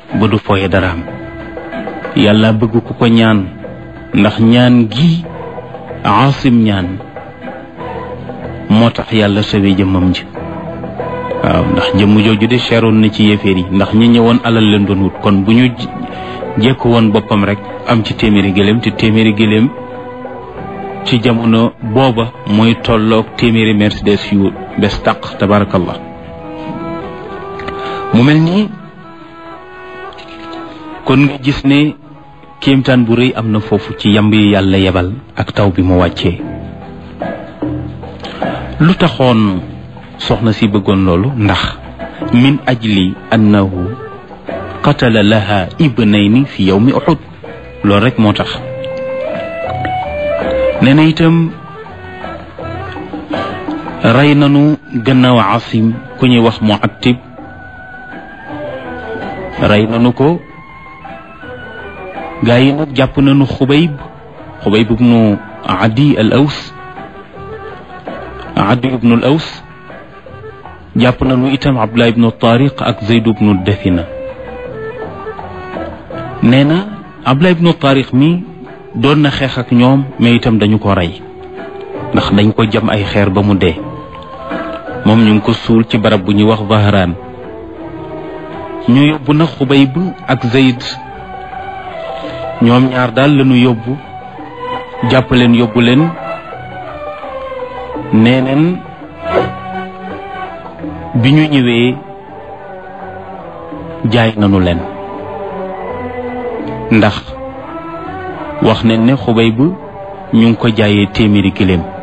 ba du foye daraam yàlla bëgg ku ko ñaan ndax ñaan gi aasim ñaan moo tax yàlla sawe jëmmam ji waaw ndax jëmm jooju de cheroon na ci yéeféer yi ndax ñi ñëwoon alal leen doon wut kon bu ñu jekk woon boppam rek am ci téeméeri gëléem te téeméeri gëléem ci jamono booba mooy tolloog téeméeri mercedes yu bes taq tabarakallah mu mel nii kon nga gis ne kéemtaan bu rëy am na foofu ci yamb yi yàlla yebal ak taw bi mu wàccee lu taxoon soxna si bëggoon loolu ndax min ajli annahu qatala laha ibnayni fi yawmi uhud loolu rek moo tax nee na itam rey nanu gannaaw asim ku ñuy wax muattib rey nanu ko gaa yi nag jàpp nañu xubayb xubayb ibnu adi al aws adi ibnu al aws jàpp nañu itam abdullah ibnu tariq ak zayd ibnu dafina nee na abdullah ibnu tariq mi doon na xeex ak ñoom mais itam dañu ko rey ndax dañ ko jam ay xeer ba mu dee moom ñu ngi ko suul ci barab bu ñuy wax Zahraan ñu yóbbu na xubayb ak zayd ñoom ñaar daal lañu yóbbu jàpp leen yóbbu leen nee neen bi ñu ñëwee jaay nañu leen ndax wax nañ ne xubay bu ñu ngi ko jaayee téeméeri gëléem